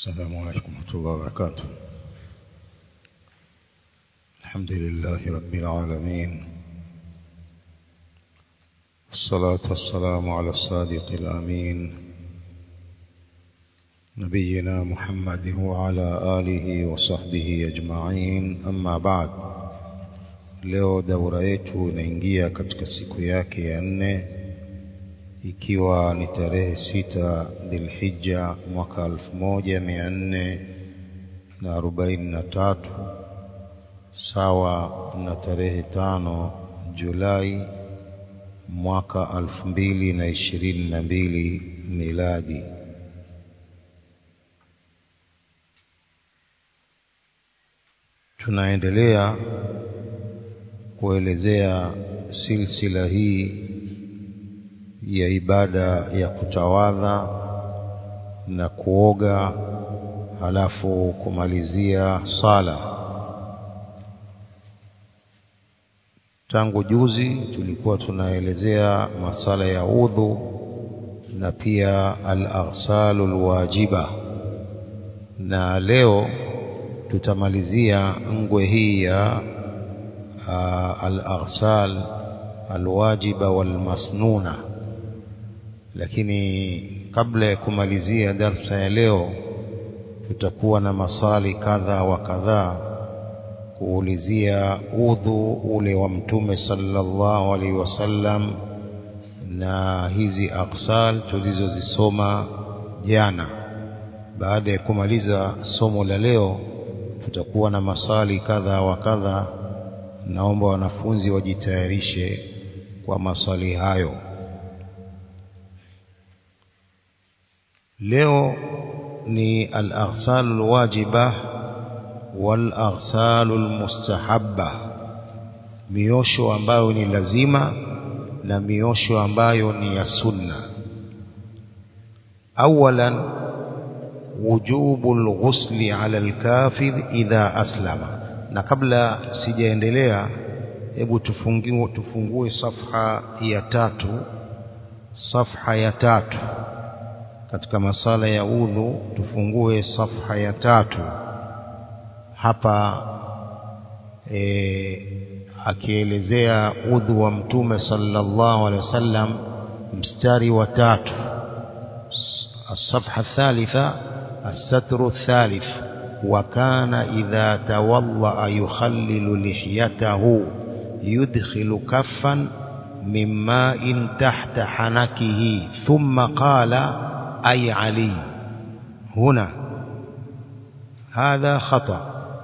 السلام عليكم ورحمة الله وبركاته الحمد لله رب العالمين الصلاة والسلام على الصادق الأمين نبينا محمد وعلى آله وصحبه أجمعين أما بعد leo daura yetu inaingia katika siku yake ya nne ikiwa ni tarehe sita Dhulhijja mwaka elfu moja mia nne na arobaini na tatu sawa na tarehe tano Julai mwaka elfu mbili na ishirini na mbili miladi. Tunaendelea kuelezea silsila hii ya ibada ya kutawadha na kuoga halafu kumalizia sala. Tangu juzi tulikuwa tunaelezea masala ya udhu na pia al-aghsalu al-wajiba, na leo tutamalizia ngwe hii ya al-aghsal al-wajiba wal-masnuna lakini kabla ya kumalizia darsa ya leo tutakuwa na maswali kadha wa kadhaa kuulizia udhu ule wa mtume sallallahu alaihi wasallam na hizi aksal tulizozisoma jana. Baada ya kumaliza somo la leo, tutakuwa na maswali kadha wa kadha. Naomba wanafunzi wajitayarishe kwa maswali hayo. leo ni al-aghsal al-wajiba wal-aghsal al-mustahabba miosho ambayo ni lazima na miosho ambayo ni ya sunna awalan wujubu al-ghusli ala al-kafir idha aslama na kabla sijaendelea hebu tufungue tufungue safha ya tatu safha ya tatu katika masala ya udhu tufungue safha ya tatu hapa e, akielezea udhu wa mtume sallallahu alaihi wasallam mstari wa tatu الصفحة الثالثة الستر الثالث وكان إذا تولأ يخلل لحيته يدخل كفا من ماء تحت حنكه ثم قال أي علي هنا هذا خطأ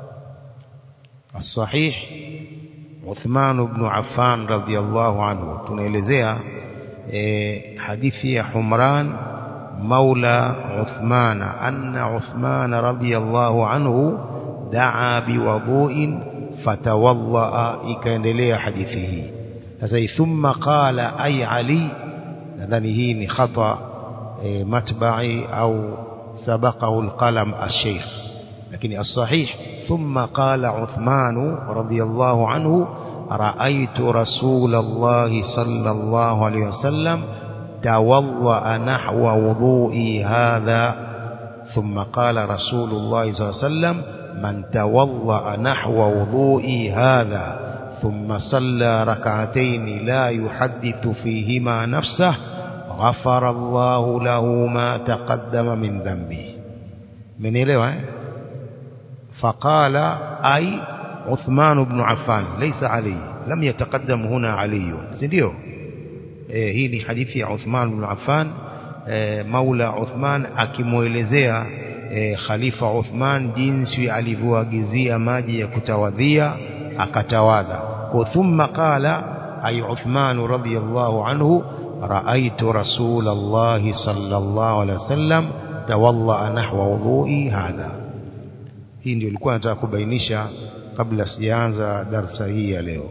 الصحيح عثمان بن عفان رضي الله عنه tunaelezea hadithi ya Humran مولى عثمان أن عثمان رضي الله عنه دعا بوضوء فتوضأ ikaendelea hadithi hii sasa thumma qala ay ali nadhani hii ni khata متبعي أو سبقه القلم الشيخ لكن الصحيح ثم قال عثمان رضي الله عنه رأيت رسول الله صلى الله عليه وسلم توضأ نحو وضوئي هذا ثم قال رسول الله صلى الله عليه وسلم من توضأ نحو وضوئي هذا ثم صلى ركعتين لا يحدث فيهما نفسه غفر الله له ما تقدم من ذنبه من إليه فقال أي عثمان بن عفان ليس علي لم يتقدم هنا علي سنديو hii ni hadithi ya Uthman bin Affan Maula Uthman akimwelezea Khalifa Uthman jinsi alivyoagizia maji ya kutawadhia akatawadha kwa thumma qala ay Uthman radhiyallahu anhu رأيت رسول الله صلى الله عليه وسلم تولى نحو وضوئي هذا hii ndio ilikuwa nataka kubainisha kabla sijaanza darsa hii ya leo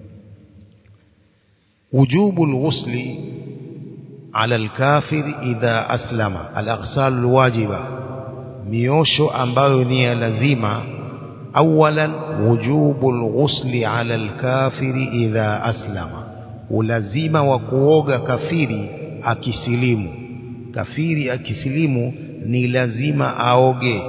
wujubu alghusli ala alkafir idha aslama alaghsal alwajiba miosho ambayo ni ya lazima awalan wujubu alghusli ala alkafir idha aslama ulazima wa kuoga kafiri akisilimu kafiri akisilimu ni lazima aoge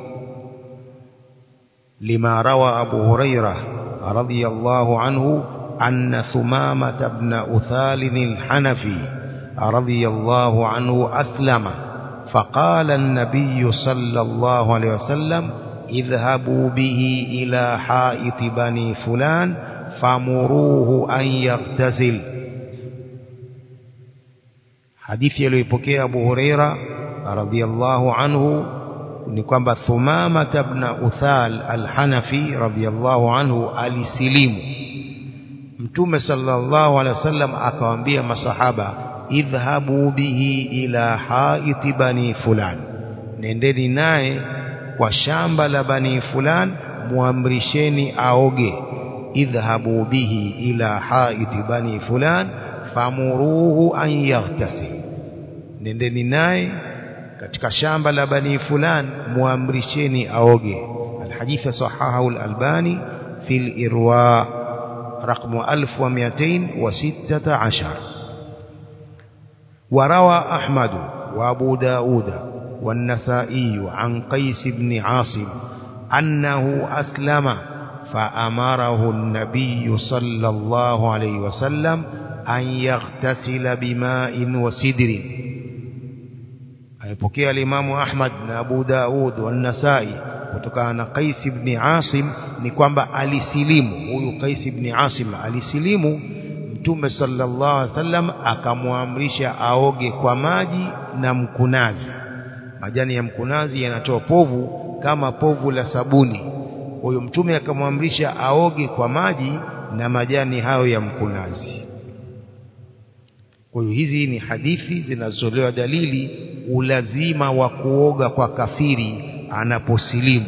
lima rawa Abu Huraira radhiyallahu anhu anna Thumama ibn Uthal al-Hanafi radhiyallahu anhu aslama فقال النبي صلى الله عليه وسلم اذهبوا به إلى حائط بني فلان فمروه أن يغتسل hadithi aliyopokea Abu Huraira radhiyallahu anhu ni kwamba Thumama ibn Uthal al-Hanafi radhiyallahu anhu alisilimu Mtume sallallahu alaihi wasallam akawaambia masahaba idhhabu bihi ila haiti bani fulan nendeni naye kwa shamba la bani fulan muamrisheni aoge idhhabu bihi ila haiti bani fulan famuruhu an yaghtasil nendeni naye katika shamba la bani fulan muamrisheni aoge alhadith sahahahu al-albani fil irwa رقم 1216 وروى أحمد وأبو داود والنسائي عن قيس بن عاصم أنه أسلم فأمره النبي صلى الله عليه وسلم أن يغتسل بماء وسدر alipokea alimamu Ahmad na Abu Daud wa Nasai kutokana na Qais ibn Asim ni kwamba alisilimu huyu Qais ibn Asim alisilimu Mtume sallallahu alaihi wasallam akamwamrisha aoge kwa maji na mkunazi majani ya mkunazi yanatoa povu kama povu la sabuni huyo mtume akamwamrisha aoge kwa maji na majani hayo ya mkunazi kwa hiyo hizi ni hadithi zinazotolewa dalili ulazima wa kuoga kwa kafiri anaposilimu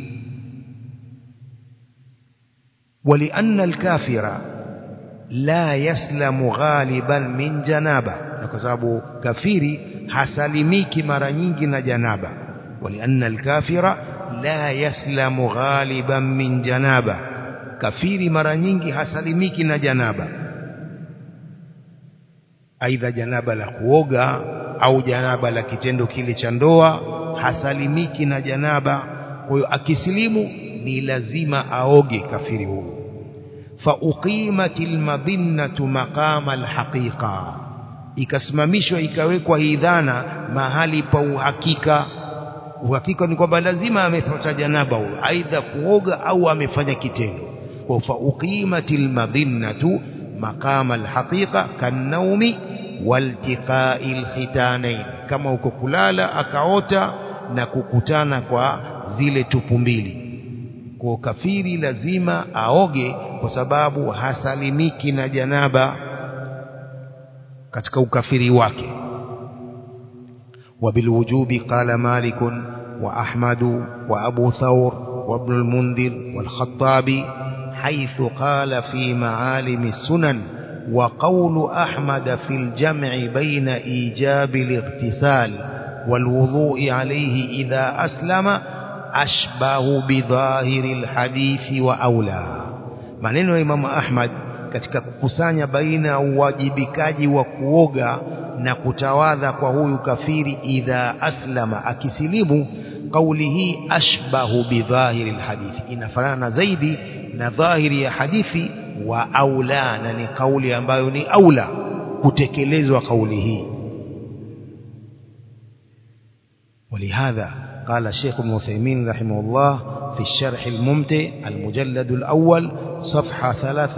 ولأن الكافر لا يسلم غالبا من جنابه kwa sababu kafiri hasalimiki mara nyingi na janaba ولأن الكافر لا يسلم غالبا من جنابه kafiri mara nyingi hasalimiki na janaba aidha janaba la kuoga au janaba la kitendo kile cha ndoa hasalimiki na janaba kwa hiyo akisilimu ni lazima aoge kafiri huyo fa uqimatil madhinnatu maqama alhaqiqa ikasimamishwa ikawekwa hii dhana mahali pa uhakika uhakika ni kwamba lazima amepata janaba huyo aidha kuoga au amefanya kitendo kwa fa uqimatil madhinnatu maqama alhaqiqa kanaumi waltiqa'il khitanain kama uko kulala akaota na kukutana kwa zile tupu mbili kwa kafiri lazima aoge kwa sababu hasalimiki na janaba katika ukafiri wake وبالوجوب قال مالك وأحمد وأبو ثور وابن المنذر والخطابي حيث قال في معالم السنن وقول أحمد في الجمع بين إيجاب الاغتسال والوضوء عليه إذا أسلم أشبه بظاهر الحديث وأولى maneno ya Imam Ahmad katika kukusanya baina ya uwajibikaji wa kuoga na kutawadha kwa huyu kafiri idha aslama akisilimu kauli hii ashbahu bidhahiri alhadithi inafanana zaidi na dhahiri ya hadithi wa aula na ni kauli ambayo ni aula kutekelezwa kauli hii ولهذا قال الشيخ ابن عثيمين رحمه الله في الشرح الممتع المجلد الأول صفحة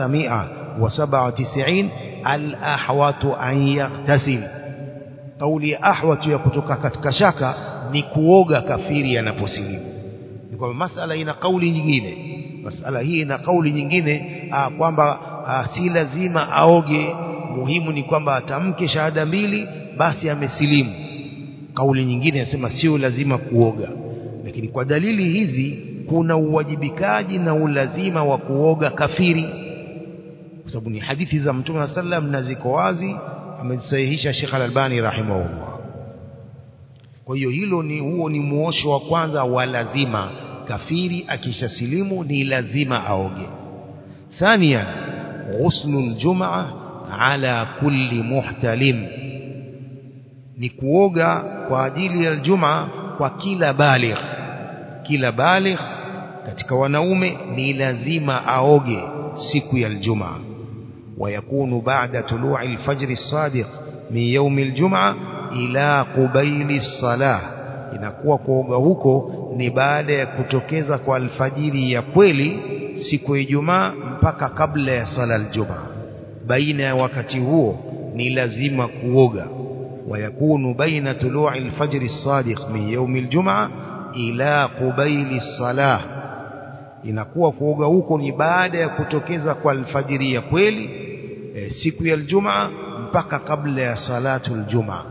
397 الأحوط أن يغتسل قولي أحوط يكتك كتكشك نكوغا كفيري ينفسلم نقول مسألة هنا قولي nyingine masala hii na kauli nyingine aa, kwamba aa, si lazima aoge muhimu ni kwamba atamke shahada mbili basi amesilimu kauli nyingine inasema sio lazima kuoga lakini kwa dalili hizi kuna uwajibikaji na ulazima wa kuoga kafiri kwa sababu ni hadithi za mtume sallam na ziko wazi amesahihisha Sheikh Al-Albani rahimahullah kwa hiyo hilo ni huo ni muosho wa kwanza wa lazima kafiri akishasilimu ni lazima aoge thania ghuslul jumaa ala kulli muhtalim ni kuoga kwa ajili ya Ijumaa kwa kila baligh kila baligh katika wanaume ni lazima aoge siku ya Ijumaa ويكون بعد طلوع الفجر الصادق من يوم الجمعة إلى قبيل الصلاة inakuwa kuoga huko ni baada ya kutokeza kwa alfajiri ya kweli siku ya Ijumaa mpaka kabla ya sala aljumaa baina ya wakati huo ni lazima kuoga ويكون بين طلوع الفجر الصادق من يوم الجمعة إلى قبيل الصلاة inakuwa kuoga huko ni baada ya kutokeza kwa alfajiri ya kweli e, siku ya Ijumaa mpaka kabla ya salatu aljumaa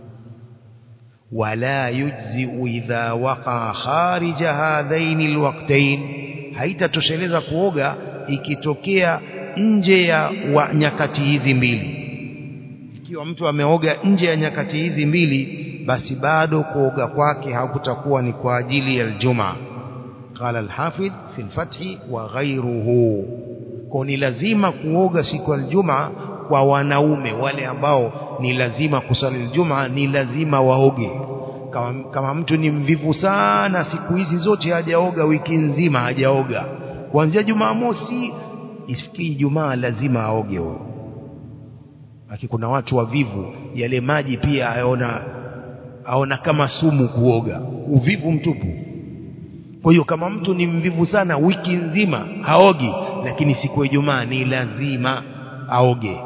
wala yujzi idha waqa kharija hadhaini alwaqtain haitatosheleza kuoga ikitokea nje ya wa nyakati hizi mbili ikiwa mtu ameoga nje ya nyakati hizi mbili basi bado kuoga kwake hakutakuwa ni kwa ajili ya aljumaa قال الحافظ في الفتح وغيره كوني lazima kuoga siku aljuma kwa wanaume wale ambao ni lazima kusali aljuma ni lazima waoge kama, kama mtu ni mvivu sana siku hizi zote hajaoga wiki nzima hajaoga kuanzia Jumamosi isifikie Ijumaa lazima aoge huyo aki kuna watu wavivu yale maji pia aona aona kama sumu kuoga uvivu mtupu kwa hiyo kama mtu ni mvivu sana wiki nzima haogi lakini siku ya Ijumaa ni lazima aoge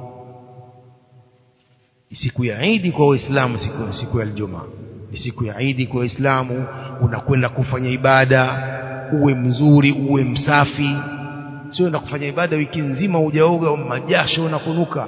siku ya Eid kwa Waislamu siku, siku ya Ijumaa ni siku ya Eid kwa Waislamu unakwenda kufanya ibada uwe mzuri uwe msafi sio enda kufanya ibada wiki nzima hujaoga majasho na kunuka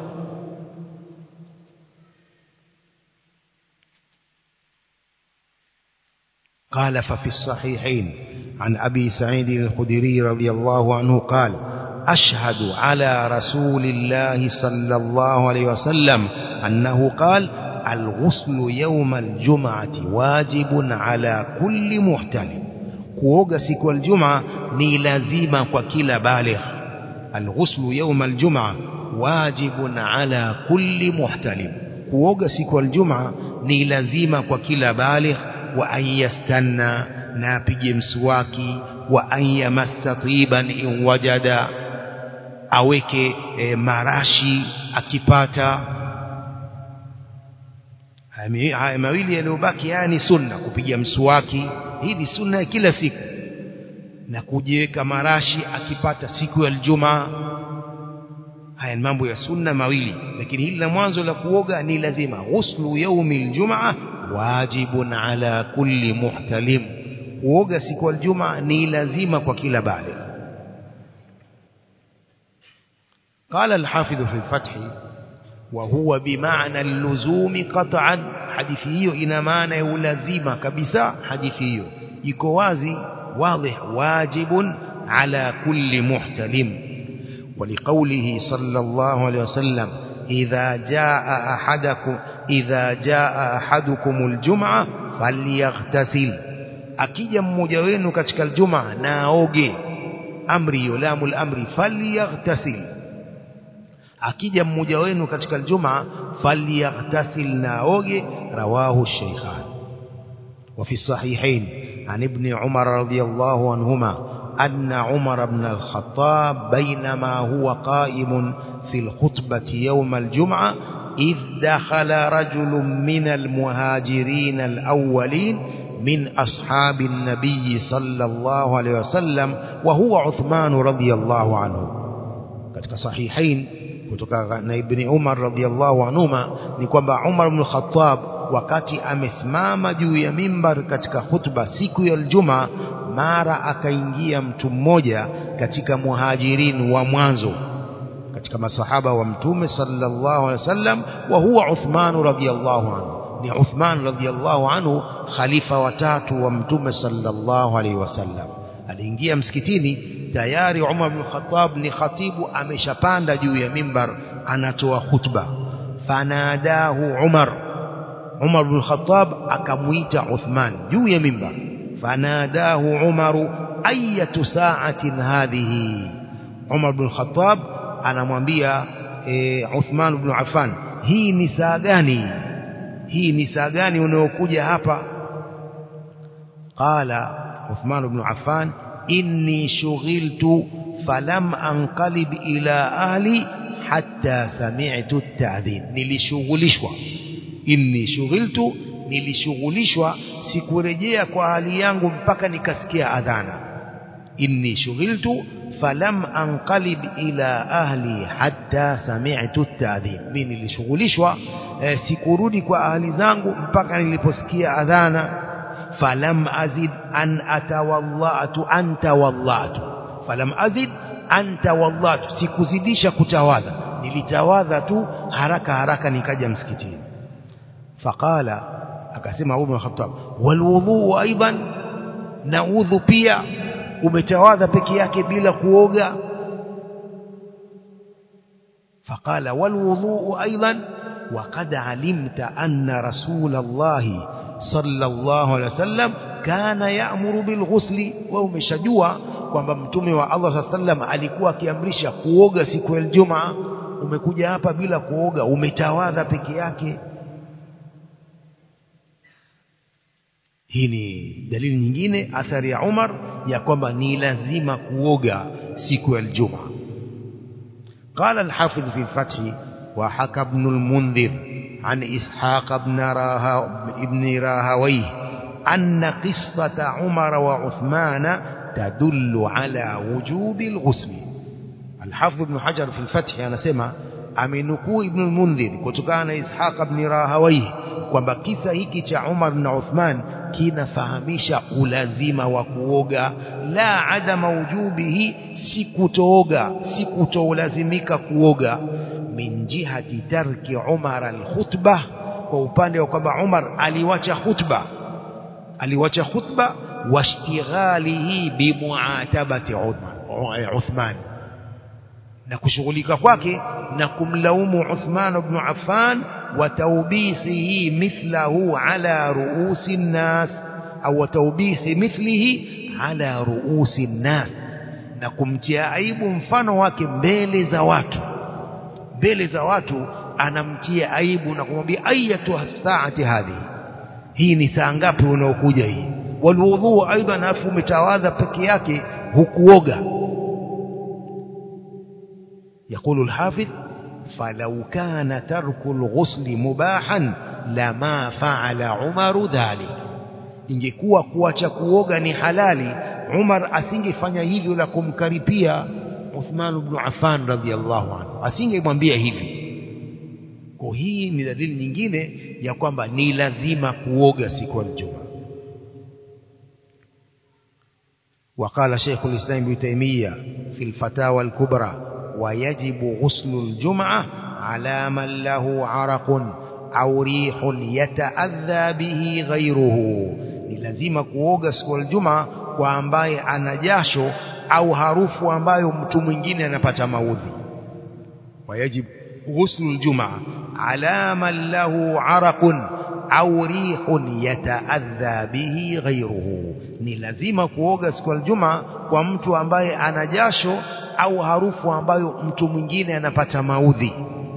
قال ففي الصحيحين عن أبي سعيد الخدري رضي الله عنه قال أشهد على رسول الله صلى الله عليه وسلم أنه قال الغسل يوم الجمعة واجب على كل محتلم kuoga siku aljuma ni lazima kwa kila baligh alghuslu yawm aljuma wajibun ala kulli muhtalim kuoga siku aljuma ni lazima kwa kila baligh wa an yastanna na apige mswaki wa an yamassa tiban in wajada aweke e, marashi akipata haya mawili yaliyobaki haya ni sunna kupiga mswaki hii ni sunna ya kila siku na kujiweka marashi akipata siku ya Ijumaa haya ni mambo ya sunna mawili lakini hili la mwanzo la kuoga ni lazima ghuslu yaumi aljumaa wajibun ala kulli muhtalim kuoga siku ya Ijumaa ni lazima kwa kila baligh قال الحافظ في الفتح وهو بمعنى اللزوم قطعا hadithi hiyo ina maana ya ulazima kabisa hadithi hiyo iko wazi واضح واجب على كل محتلم ولقوله صلى الله عليه وسلم إذا جاء أحدكم إذا جاء أحدكم الجمعة فليغتسل akija mmoja wenu katika aljuma na aoge amri yulamul amri falyaghtasil akija mmoja wenu katika aljuma falyaghtasil na aoge rawahu shaykhan وفي الصحيحين عن ابن عمر رضي الله عنهما أن عمر بن الخطاب بينما هو قائم في الخطبة يوم الجمعة إذ دخل رجل من المهاجرين الأولين من أصحاب النبي صلى الله عليه وسلم وهو عثمان رضي الله عنه katika sahihain kutoka na ibn Umar radhiallahu anhuma ni kwamba Umar ibn Khattab wakati amesimama juu ya mimbar katika khutba siku ya Ijumaa mara akaingia mtu mmoja katika muhajirin wa mwanzo katika masahaba wa mtume sallallahu alaihi wasallam wa huwa Uthman radhiallahu anhu ni Uthman radhiallahu anhu khalifa watatu wa mtume sallallahu alaihi wasallam aliingia msikitini tayari Umar bin Khattab ni khatibu ameshapanda juu ya mimbar anatoa khutba fanadahu Umar Umar bin Khattab akamuita Uthman juu ya mimbar fanadahu Umar ayatu sa'atin hadhihi Umar bin Khattab anamwambia e, Uthman bin Affan hii ni saa gani hii ni saa gani unayokuja hapa قال عثمان بن عفان إني شغلت فلم أنقلب إلى أهلي حتى سمعت التأذين nilishughulishwa inni shughiltu nilishughulishwa sikurejea kwa hali yangu mpaka nikasikia adhana inni shughiltu falam anqalib ila ahli hatta sami'tu at-ta'dhin mimi nilishughulishwa eh, sikurudi kwa ahli zangu mpaka niliposikia adhana falam azid an atawallatu anta wallatu falam azid anta wallatu sikuzidisha kutawadha nilitawadha tu haraka haraka nikaja msikitini faqala akasema Umar Khattab walwudhu aidan na udhu pia umetawadha peke yake bila kuoga فقال والوضوء أيضا وقد علمت أن رسول الله صلى الله عليه وسلم كان يأمر بالغسل ومشجوا kwamba mtume wa Allah صلى الله عليه وسلم alikuwa akiamrisha kuoga siku ya Ijumaa umekuja hapa bila kuoga umetawadha peke yake hii ni dalili nyingine athari ya Umar ya kwamba ni lazima kuoga siku ya Ijumaa قال الحافظ في الفتح وحكى ابن المنذر عن إسحاق بن راها ابن راهويه أن قصة عمر وعثمان تدل على وجوب الغسل الحافظ ابن حجر في الفتح أنا سمع amenukuu ibn al-Mundhir kutokana na Ishaq ibn Rahawayh kwamba kisa hiki cha Umar na Uthman kinafahamisha ulazima wa kuoga la adama wujubihi si kutooga si kutolazimika kuoga min jihati tarki Umar al-khutbah kwa upande wa kwamba Umar aliwacha khutba aliwacha khutba washtighalihi bimuatabati Uthman na kushughulika kwake na kumlaumu Uthman ibn Affan wa tawbisihi mithlahu ala ruusi nnas au tawbisi mithlihi ala ruusi nnas na kumtia aibu mfano wake mbele za watu mbele za watu anamtia aibu na kumwambia ayatu saati hadhi hii ni saa ngapi unaokuja hii walwudhu aidan afu umetawadha peke yake hukuoga يقول الحافظ فلو كان ترك الغسل مباحا لما فعل عمر ذلك ingekuwa kuacha kuoga ni halali Umar asingefanya hivyo la kumkaripia Uthman ibn Affan radhiyallahu anhu asingemwambia hivi kwa hii ni dalili nyingine ya kwamba ni lazima kuoga siku ya Ijumaa وقال شيخ الإسلام ابن تيمية في الفتاوى الكبرى ويجب غسل الجمعة على من له عرق أو ريح يتأذى به غيره ni lazima kuoga siku ya Ijumaa kwa ambaye ana jasho au harufu ambayo mtu mwingine anapata maudhi wayajib ghuslu aljumaa ala man lahu araqun au rihun yataadha bihi ghayruhu ni lazima kuoga siku ya Ijumaa kwa mtu ambaye ana jasho au harufu ambayo mtu mwingine anapata maudhi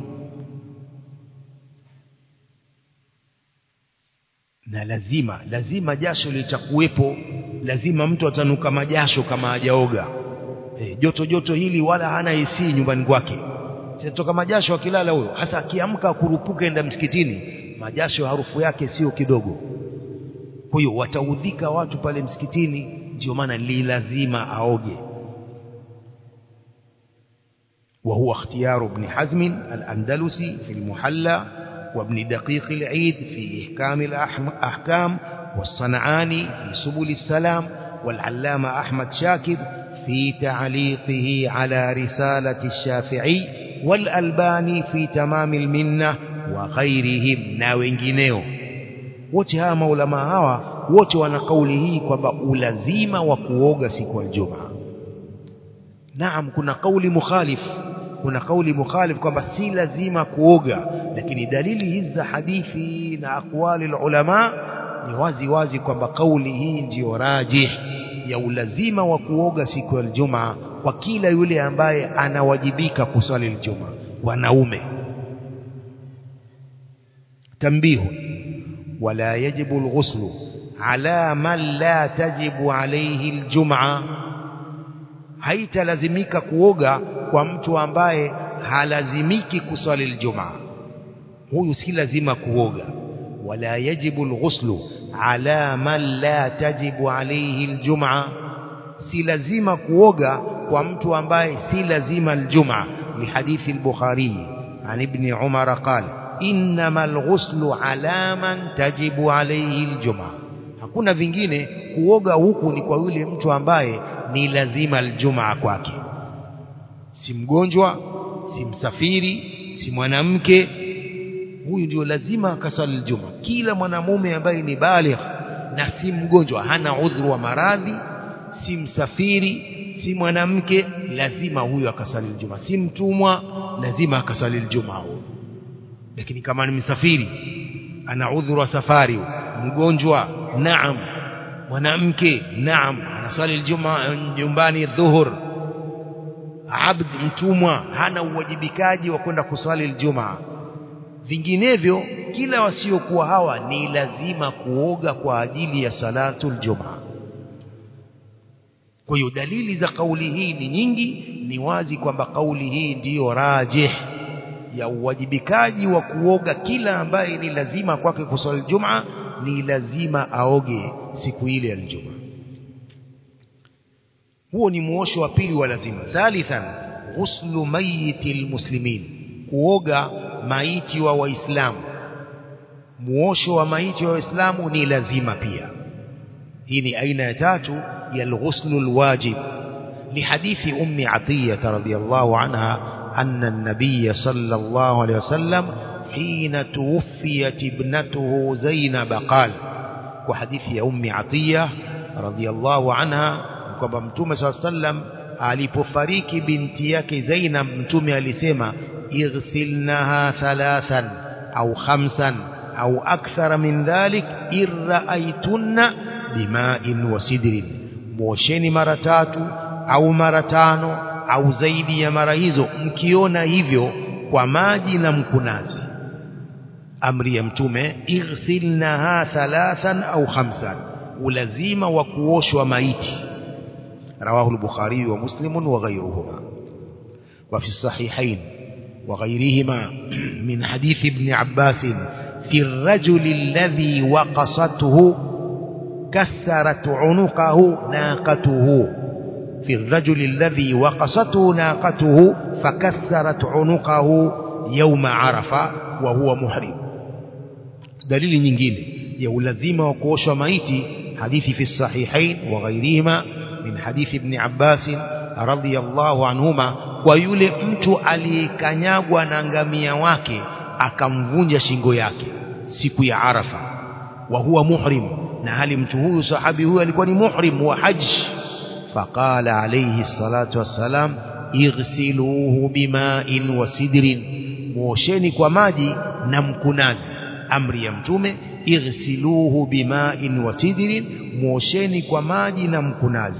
na lazima lazima jasho litakuwepo lazima mtu atanuka majasho kama hajaoga e, joto joto hili wala hana AC nyumbani kwake sitoka majasho akilala huyo hasa akiamka kurupuka enda msikitini majasho harufu yake sio kidogo kwa hiyo wataudhika watu pale msikitini ndio maana li lazima aoge وهو اختيار ابن حزم الأندلسي في المحلى وابن دقيق العيد في إحكام الأحكام والصنعاني في سبل السلام والعلامة أحمد شاكر في تعليقه على رسالة الشافعي والألباني في تمام المنة وغيرهم na wengineo wote hawa maulama hawa wote wana kauli hii kwamba ulazima wa kuoga siku ya Ijumaa naam kuna kauli mukhalif kuna kauli mukhalif kwamba si lazima kuoga lakini dalili hizi za hadithi na akwali ulama ni wazi wazi kwamba kauli hii ndiyo rajih ya ulazima wa kuoga siku ya Ijumaa kwa kila yule ambaye anawajibika kuswali Ijumaa wanaume tambihu wala yajibu alghuslu ala man la tajibu alayhi aljum'a haitalazimika kuoga kwa mtu ambaye halazimiki kuswali aljumaa huyu si lazima kuoga wala yajibu alghuslu ala man la tajibu alayhi aljumaa si lazima kuoga kwa mtu ambaye si lazima aljumaa lihadithi al-bukhari an ibn umar qala innama alghuslu ala man tajibu alayhi aljumaa hakuna vingine kuoga huku ni kwa yule mtu ambaye ni lazima aljumaa kwake si mgonjwa si msafiri si mwanamke huyu ndio lazima akasali aljuma kila mwanamume ambaye ni baligh na si mgonjwa hana udhuru wa maradhi si msafiri si mwanamke lazima huyu akasali aljuma si mtumwa lazima akasali aljuma huyo lakini kama ni msafiri ana udhuru wa safari mgonjwa naam mwanamke naam anasali aljuma nyumbani dhuhur abd mtumwa hana uwajibikaji wa kwenda kuswali aljumaa vinginevyo kila wasiokuwa hawa ni lazima kuoga kwa ajili ya salatu aljumaa kwa hiyo dalili za kauli hii ni nyingi ni wazi kwamba kauli hii ndiyo rajih ya uwajibikaji wa kuoga kila ambaye ni lazima kwake kuswali aljumaa ni lazima aoge siku ile ya aljumaa huo ni muosho wa pili wa lazima thalithan ghuslu mayiti almuslimin kuoga maiti wa waislamu muosho wa maiti wa waislamu ni lazima pia hii ni aina ya tatu ya alghuslu alwajib لحديث أم عطية رضي الله عنها أن النبي صلى الله عليه وسلم حين توفيت ابنته زينب قال وحديث أم عطية رضي الله عنها kwamba mtume saa sallam alipofariki binti yake Zainab mtume alisema ighsilnaha thalathan au khamsan au akthara min dhalik irraaitunna bima'in wa sidrin muosheni mara tatu au mara tano au zaidi ya mara hizo mkiona hivyo kwa maji na mkunazi amri ya mtume ighsilnaha thalathan au khamsan ulazima wa kuoshwa maiti رواه البخاري ومسلم وغيرهما وفي الصحيحين وغيرهما من حديث ابن عباس في الرجل الذي وقصته كسرت عنقه ناقته في الرجل الذي وقصته ناقته فكسرت عنقه يوم عرفة وهو محرم دليل nyingine ya ulazima wa kuoshwa maiti hadithi fi sahihain wa ghairihima min hadithi ibn Abbas radhiyallahu anhuma kwa yule mtu aliyekanyagwa na ngamia wake akamvunja shingo yake siku ya Arafa wa huwa muhrim na hali mtu huyu sahabi huyu alikuwa ni muhrim wa hajj faqala alayhi salatu wassalam ighsiluhu bima'in wa sidrin muosheni kwa maji na mkunazi amri ya mtume ighsiluhu bima'in wa sidrin muosheni kwa maji na mkunazi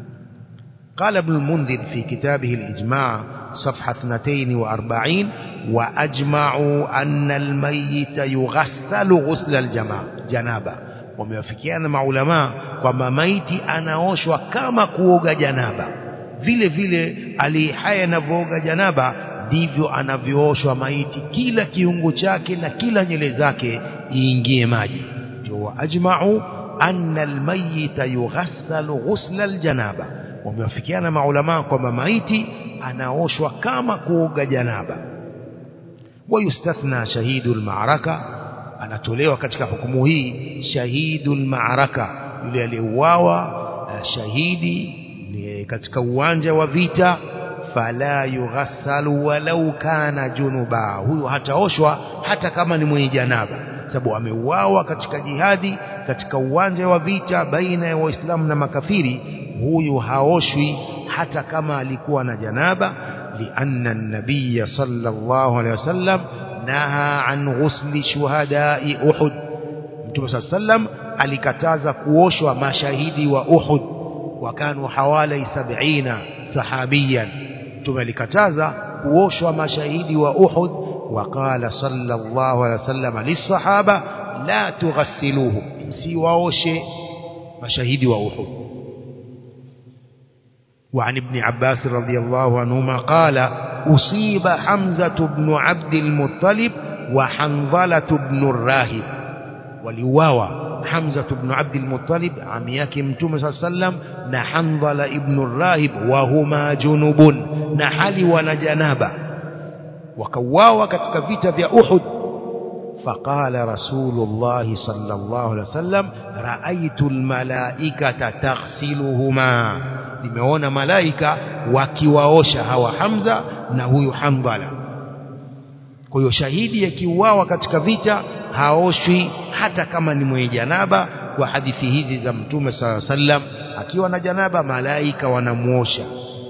قال ابن المنذر في كتابه الإجماع صفحة 42 وأجمعوا أن الميت يغسل غسل الجماعة جنابة wamewafikiana maulama kwamba maiti anaoshwa kama kuoga janaba vile vile alihaya anavyooga janaba ndivyo anavyooshwa maiti kila kiungo chake na kila nyele zake iingie maji ndio waajma'u anna almayita yughassalu ghusla aljanaba wamewafikiana maulama kwamba maiti anaoshwa kama kuoga janaba wayustathna shahidu almaraka anatolewa katika hukumu hii shahidu almaraka yule aliyeuawa shahidi katika uwanja wa vita fala yughassalu walau kana junuba huyo hataoshwa hata kama ni mwenye janaba sababu ameuawa katika jihadi katika uwanja wa vita baina ya waislamu na makafiri huyu haoshwi hata kama alikuwa na janaba lianna an-nabiy sallallahu alaihi wasallam naha an ghusli shuhada'i uhud mtume sallam alikataza kuoshwa mashahidi wa uhud wakanu hawali 70 sahabiyan mtume alikataza kuoshwa mashahidi wa uhud وقال صلى الله عليه وسلم للصحابة لا تغسلوه msiwaoshe mashahidi wa Uhud وعن ابن عباس رضي الله عنهما قال أصيب حمزة بن عبد المطلب وحنظلة بن الراهب ولواوا حمزة بن عبد المطلب عم yake mtume صلى الله عليه وسلم na Hanzala ibn Rahib wahuma junubun na hali wana janaba wakauawa katika vita vya Uhud فقال رسول الله صلى الله عليه وسلم رأيت الملائكة تغسلهما nimeona malaika wakiwaosha hawa Hamza na huyu Hanbala kwa hiyo shahidi akiuawa katika vita haoshwi hata kama ni mwenye janaba kwa hadithi hizi za mtume sala sallam akiwa na janaba malaika wanamuosha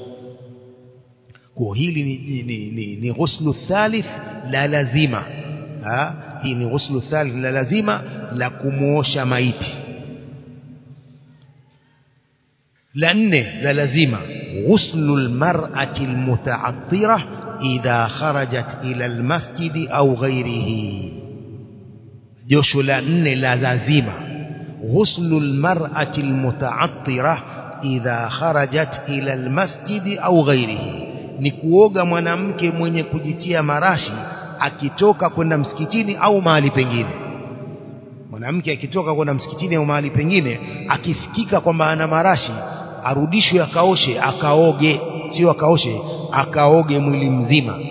kwa hili ni, ni, ni, ni, ni ghuslu thalith la lazima ha? hii ni ghuslu thalith la lazima la kumuosha maiti la nne la lazima ghuslu almar'ati almuta'attira idha kharajat ila almasjid au ghairihi josho la nne la lazima ghuslu almar'ati almuta'attira idha kharajat ila almasjid au ghairihi ni kuoga mwanamke mwenye kujitia marashi akitoka kwenda msikitini au mahali pengine mwanamke akitoka kwenda msikitini au mahali pengine akisikika kwamba ana marashi arudishwe akaoshe akaoge sio akaoshe akaoge mwili mzima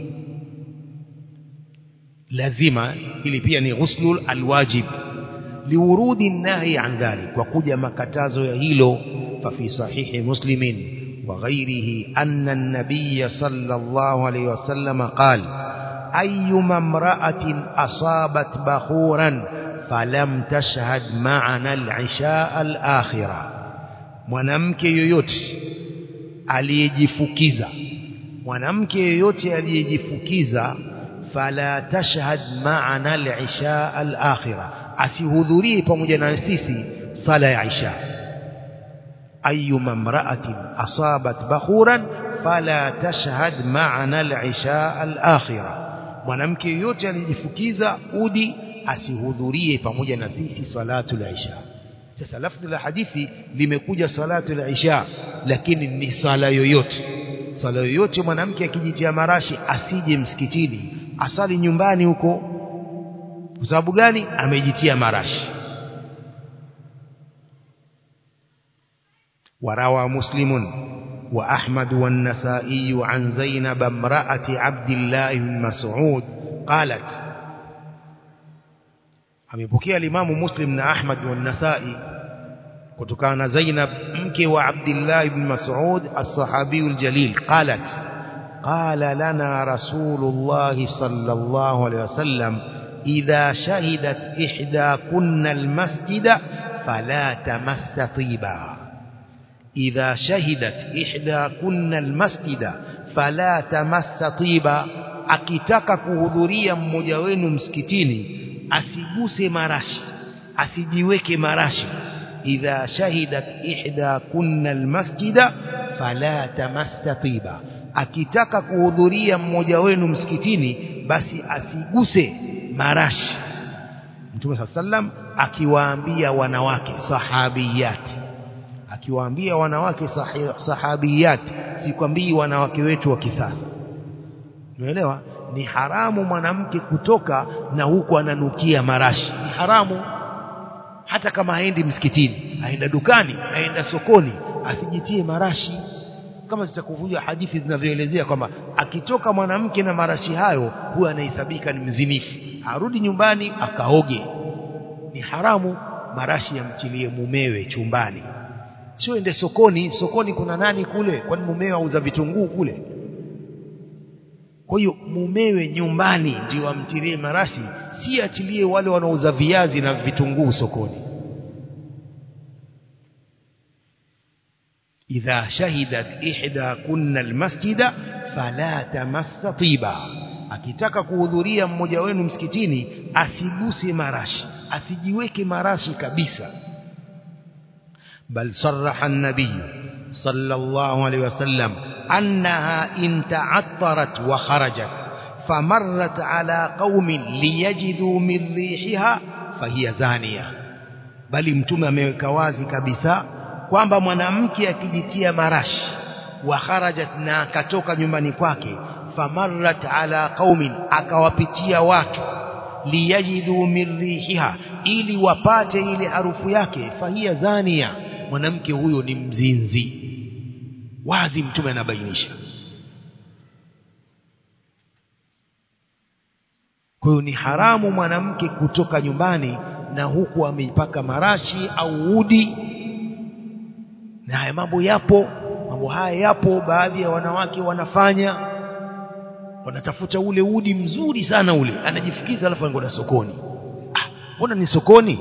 lazima ili pia ni ghuslul alwajib liurudi nahi an dhalik kwa kuja makatazo ya hilo fa fi sahihi muslimin وغيره أن النبي صلى الله عليه وسلم قال أيما امرأة أصابت بخورا فلم تشهد معنا العشاء الآخرة mwanamke yoyote aliyejifukiza mwanamke yoyote aliyejifukiza fala tashhad ma'ana al-isha al-akhira asihudhurie pamoja na sisi sala ya isha أيما امرأة أصابت بخورا فلا تشهد معنا العشاء الآخرة mwanamke yote alijifukiza udi asihudhurie pamoja na sisi salatu la isha sasa lafdhi la hadithi limekuja salatu la isha lakini ni sala yoyote sala yoyote mwanamke akijitia marashi asije msikitini asali nyumbani huko kwa sababu gani amejitia marashi وروى مسلم وأحمد والنسائي عن زينب امرأة عبد الله بن مسعود قالت amepokea alimamu muslim na ahmad wa nasai kutokana na zainab mke wa abdillah ibn mas'ud as-sahabi al-jalil qalat qala lana rasulullah sallallahu alayhi wasallam idha shahidat ihda kunna al-masjida fala tamassa tiba إذا شهدت إحدى كنا المسجد فلا تمس طيبا akitaka kuhudhuria mmoja wenu msikitini asiguse marashi asijiweke marashi idha shahidat ihda kunna almasjida fala tamassa tiba akitaka kuhudhuria mmoja wenu msikitini basi asiguse marashi Mtume sallam akiwaambia wanawake sahabiyati akiwaambia wanawake sahabiyat sikwambii wanawake wetu wa kisasa umeelewa ni haramu mwanamke kutoka na huku ananukia marashi ni haramu hata kama haendi msikitini aenda dukani aenda sokoni asijitie marashi kama zitakuvuja hadithi zinavyoelezea kwamba akitoka mwanamke na marashi hayo huwa anahesabika ni mzinifu arudi nyumbani akaoge ni haramu marashi yamchilie mumewe chumbani sio ende sokoni sokoni kuna nani kule kwani mumewe auza vitunguu kule kwa hiyo mumewe nyumbani ndio amtilie marashi si atilie wale wanaouza viazi na vitunguu sokoni idha shahidat ihda kunna almasjida fala tamassa tiba akitaka kuhudhuria mmoja wenu msikitini asiguse marashi asijiweke marashi kabisa بل صرح النبي صلى الله عليه وسلم أنها إن تعطرت وخرجت فمرت على قوم ليجدوا من ريحها فهي زانية bali mtume ameweka wazi kabisa kwamba mwanamke akijitia marashi wa kharajat na akatoka nyumbani kwake famarrat ala qaumin akawapitia watu liyajidu min rihiha ili wapate ile harufu yake fahia zania mwanamke huyo ni mzinzi wazi mtume anabainisha kwa hiyo ni haramu mwanamke kutoka nyumbani na huku ameipaka marashi au udi na haya mambo yapo mambo haya yapo baadhi ya wanawake wanafanya wanatafuta ule udi mzuri sana ule anajifikiza alafu anakwenda sokoni ah mbona ni sokoni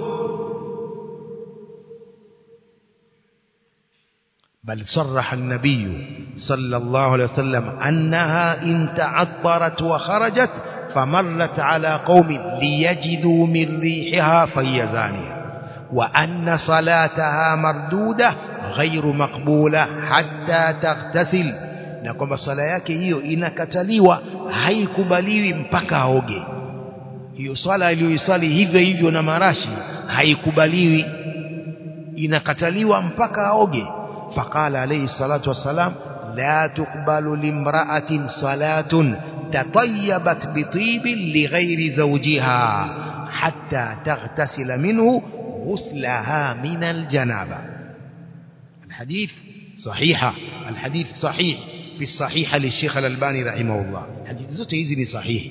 بل صرح النبي صلى الله عليه وسلم أنها إن تعطرت وخرجت فمرت على قوم ليجدوا من ريحها فهي زانية وأن صلاتها مردودة غير مقبولة حتى تغتسل na kwamba sala yake hiyo inakataliwa haikubaliwi mpaka aoge hiyo swala aliyoisali hivyo hivyo na marashi haikubaliwi inakataliwa mpaka aoge faqala alayhi salatu wassalam la tuqbalu limra'atin salatun tatayyabat bitibin lighairi zawjiha hatta taghtasila minhu ghuslaha min aljanaba الحديث صحيحة الحديث صحيح في الصحيحة للشيخ الألباني رحمه الله حديث zote hizi ni sahihi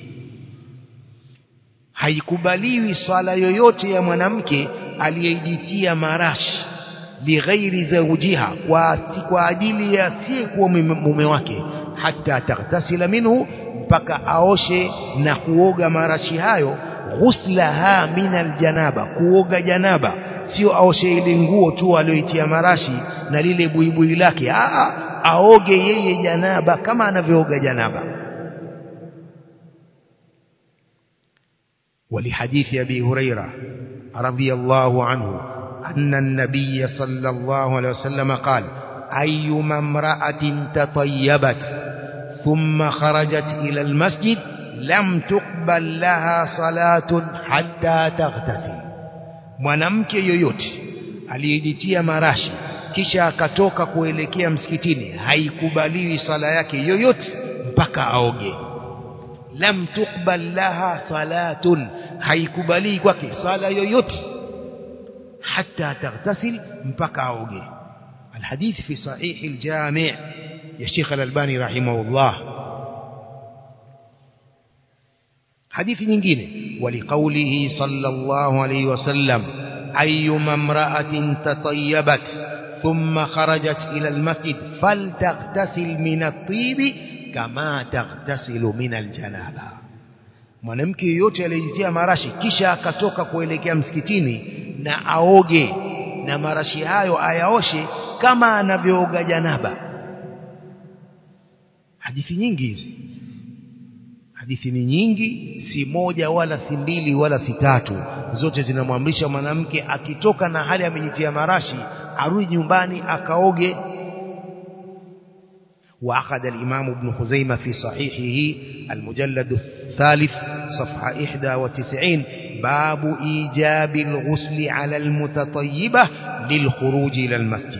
haikubaliwi swala yoyote ya mwanamke aliyejitia marashi lighairi zawjiha kwa kwa ajili ya si kuwa mume wake hata taghtasila minhu mpaka aoshe na kuoga marashi hayo ghuslaha min aljanaba kuoga janaba sio aoshe ile nguo tu aliyoitia marashi na lile buibui lake a aoge yeye janaba kama anavyooga janaba ولحديث أبي هريرة رضي الله عنه أن النبي صلى الله عليه وسلم قال أيما امرأة تطيبت ثم خرجت إلى المسجد لم تقبل لها صلاة حتى تغتسل mwanamke yoyote aliyejitia marashi kisha akatoka kuelekea msikitini haikubaliwi sala yake yoyote mpaka aoge lam tuqbal laha salatun haikubali kwake sala yoyote حتى تغتسل مبكى أوجه الحديث في صحيح الجامع يا شيخ الألباني رحمه الله حديث nyingine ولقوله صلى الله عليه وسلم أيما امرأة تطيبت ثم خرجت إلى المسجد فلتغتسل من الطيب كما تغتسل من الجنابة mwanamke yoyote aliyejitia marashi kisha akatoka kuelekea msikitini na aoge na marashi hayo ayaoshe kama anavyooga janaba hadithi nyingi hizi hadithi ni nyingi si moja wala si mbili wala si tatu zote zinamwamrisha mwanamke akitoka na hali amejitia marashi arudi nyumbani akaoge وعقد الإمام ابن خزيمة في صحيحه المجلد الثالث صفحة 91 باب إيجاب الغسل على المتطيبة للخروج إلى المسجد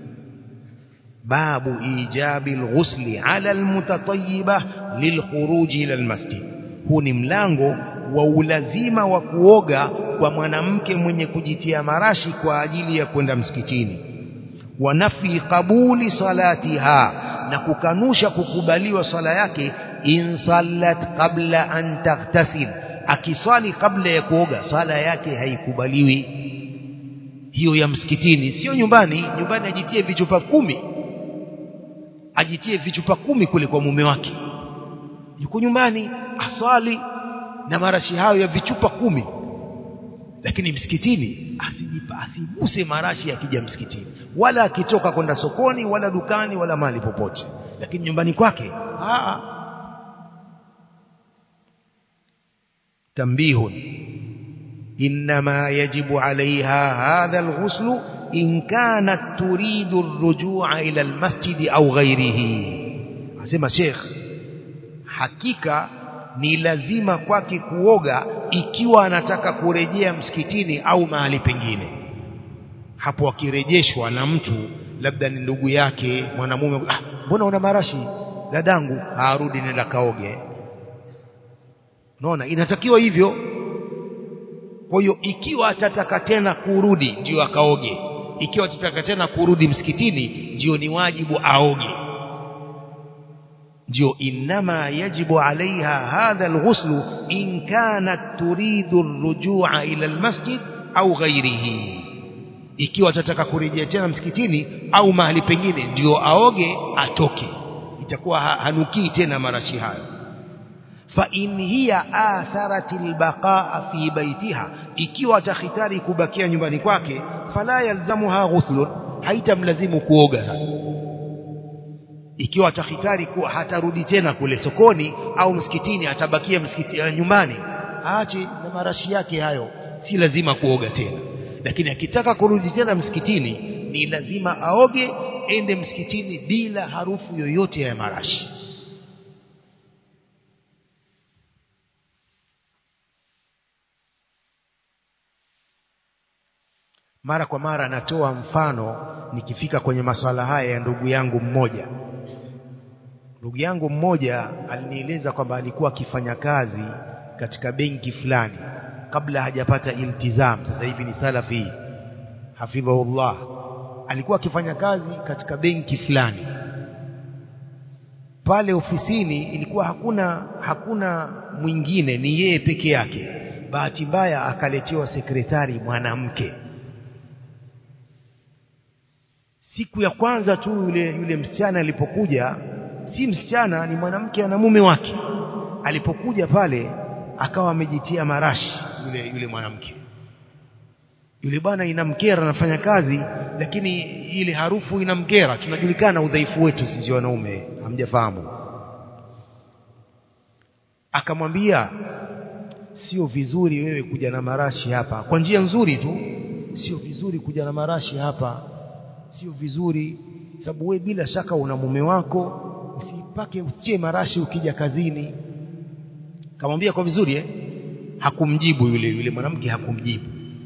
باب إيجاب الغسل على المتطيبة للخروج إلى المسجد huu ni mlango wa ulazima wa kuoga kwa mwanamke mwenye kujitia marashi kwa ajili ya kwenda msikitini wa nafi qabuli salatiha na kukanusha kukubaliwa swala yake in sallat qabla an taghtasil akiswali kabla ya kuoga swala yake haikubaliwi hiyo ya msikitini sio nyumbani nyumbani ajitie vichupa kumi ajitie vichupa kumi kule kwa mume wake yuko nyumbani aswali na marashi hayo ya vichupa kumi lakini msikitini asijipa asiguse marashi akija msikitini wala akitoka kwenda sokoni wala dukani wala mahali popote lakini nyumbani kwake aa تنبيه إنما يجب عليها هذا الغسل إن كانت تريد الرجوع إلى المسجد أو غيره أسمى شيخ حقيقة ni lazima kwake kuoga ikiwa anataka kurejea msikitini au mahali pengine hapo akirejeshwa na mtu labda ni ndugu yake mwanamume ah mbona una marashi dadangu arudi nenda kaoge unaona inatakiwa hivyo kwa hiyo ikiwa atataka tena kurudi ndio akaoge ikiwa atataka tena kurudi msikitini ndio ni wajibu aoge ndio inma yajibu alaiha hadha alghusl in kanat turidu arrujua ila almasjid au ghairihi ikiwa atataka kurejea tena msikitini au mahali pengine ndio aoge atoke itakuwa hanukii tena marashi hayo fa in hiya atharatil baqaa fi baitiha ikiwa atakhitari kubakia nyumbani kwake fala yalzamuha ghuslun haitamlazimu kuoga sasa ikiwa atakhitari kuwa hatarudi tena kule sokoni au msikitini atabakia msikiti uh, nyumbani aache na marashi yake hayo si lazima kuoga tena lakini akitaka kurudi tena msikitini ni lazima aoge ende msikitini bila harufu yoyote ya marashi mara kwa mara natoa mfano nikifika kwenye masuala haya ya ndugu yangu mmoja ndugu yangu mmoja alinieleza kwamba alikuwa akifanya kazi katika benki fulani kabla hajapata iltizam sasa hivi ni salafi hafidhahullah alikuwa akifanya kazi katika benki fulani pale ofisini ilikuwa hakuna hakuna mwingine ni yeye peke yake bahati mbaya akaletewa sekretari mwanamke siku ya kwanza tu yule yule msichana alipokuja si msichana ni mwanamke ana mume wake alipokuja pale akawa amejitia marashi yule yule mwanamke yule bwana inamkera anafanya kazi lakini ile harufu inamkera tunajulikana udhaifu wetu sisi wanaume hamjafahamu akamwambia sio vizuri wewe kuja na marashi hapa kwa njia nzuri tu sio vizuri kuja na marashi hapa sio vizuri sababu wewe bila shaka una mume wako usipake usitie marashi ukija kazini kamwambia kwa vizuri eh hakumjibu yule yule mwanamke hakumjibu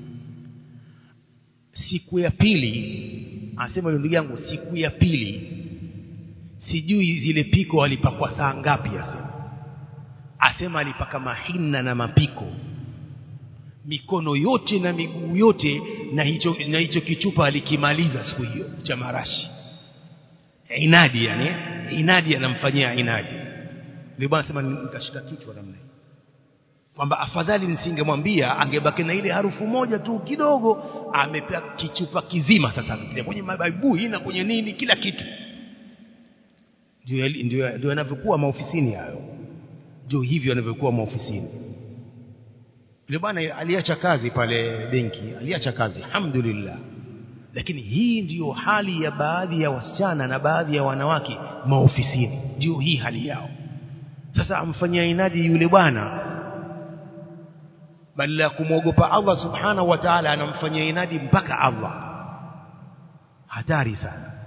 siku ya pili anasema yule ndugu yangu siku ya pili sijui zile piko alipakwa saa ngapi asema asema alipaka mahina na mapiko mikono yote na miguu yote na hicho na hicho kichupa alikimaliza siku hiyo cha marashi inadi yani inadi anamfanyia inadi ndio bwana sema nikashika kichwa namna hii kwamba afadhali nisingemwambia angebaki na ile harufu moja tu kidogo amepewa kichupa kizima sasa akipitia kwenye mabaibui na kwenye nini kila kitu ndio ndio ndio yanavyokuwa maofisini hayo ndio hivyo yanavyokuwa maofisini yule bwana aliacha kazi pale benki aliacha kazi alhamdulillah lakini hii ndiyo hali ya baadhi ya wasichana na baadhi ya wanawake maofisini ndio hii hali yao sasa amfanyia inadi yule bwana badala ya kumwogopa Allah subhanahu wa ta'ala anamfanyia inadi mpaka Allah hatari sana